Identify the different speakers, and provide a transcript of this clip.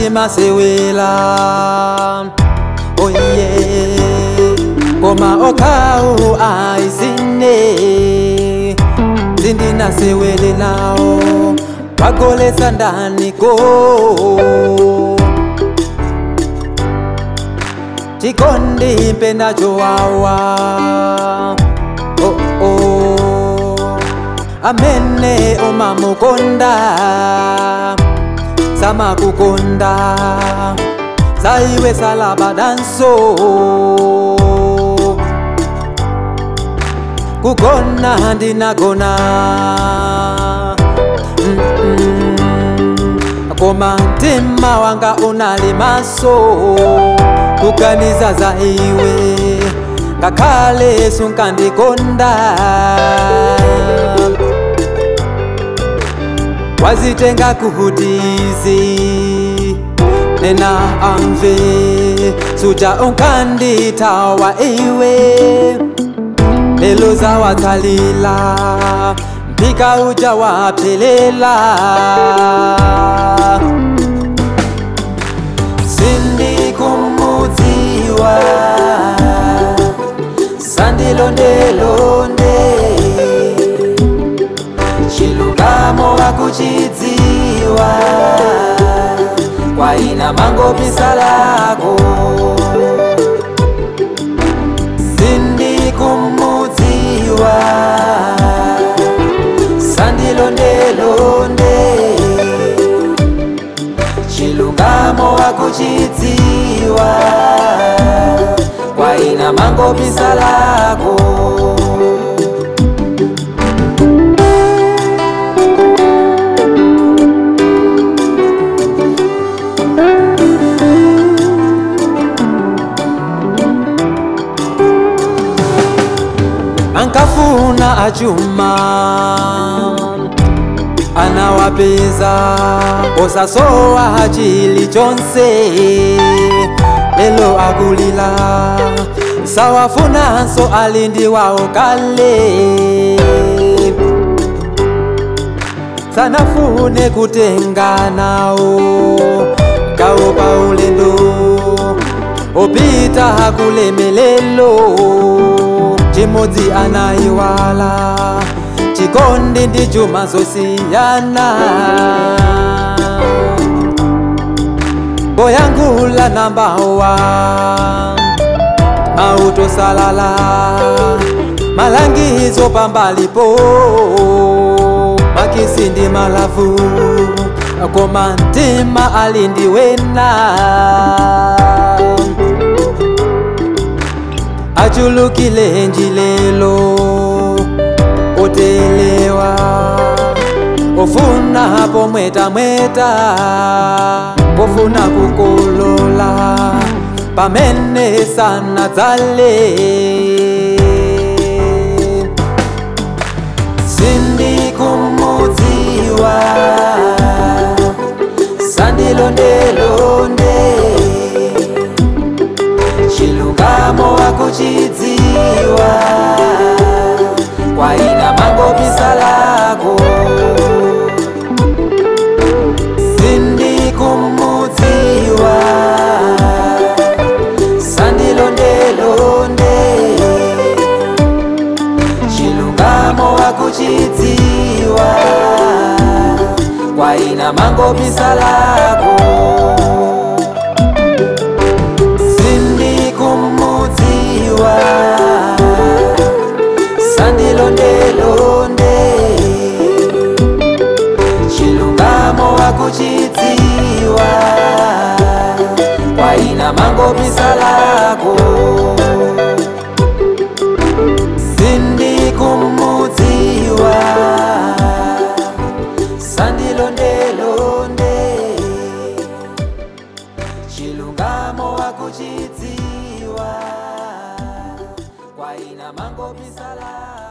Speaker 1: ndimasewela oye koma okhawu aisine zindinasewele nawo wagolesa ndani go chikondi mpenacho wawa oh, oh. amene umamukonda samakukonda saiwe salabadanso kugona ndinagona Mm-mm. koma mtima wanga unali maso kuganiza za iwe ngakhale sunkandikonda wazitenga kuhutizi nena amve suja unkanditawa iwe lelo zawatsalila mpika uja waphelela sindikumudziwa sandilondelonde chilungamo wakuchidziwa kwaina mangopisa lako sindikumudziwa sandilondelonde chilungamo wakuchidziwa kwaina mangopisa lako ankafuna achuma anawapeza osasowa chili chonse lelo akulila sawafunanso alindi wawo kale sanafune kutenganawo gawo pa ulendo opita kulemelelo chimodzi anayiwala chikondi ndi chuma zosiyana boyangula nambawa mautosalala malangizo pambalipo makisi ndi malavu koma mtima alindiwena achulukile njilelo otelewa ofuna pomwetamweta pofuna kukolola pamene sana dzale sindikumudziwa sandilondelonde chilungamo wakuchidziwa kwaina mangopisa lako sindikumudziwa sandilondelonde chilungamo wakuchidziwa kwaina mangopisa lako sindikumudziwa sandilondelonde chilungamo wakuchidziwa kwaina mangopisa lako sindikumudziwa sandilondelonde chilungamo wakuchidziwa kwaina mangopisa lako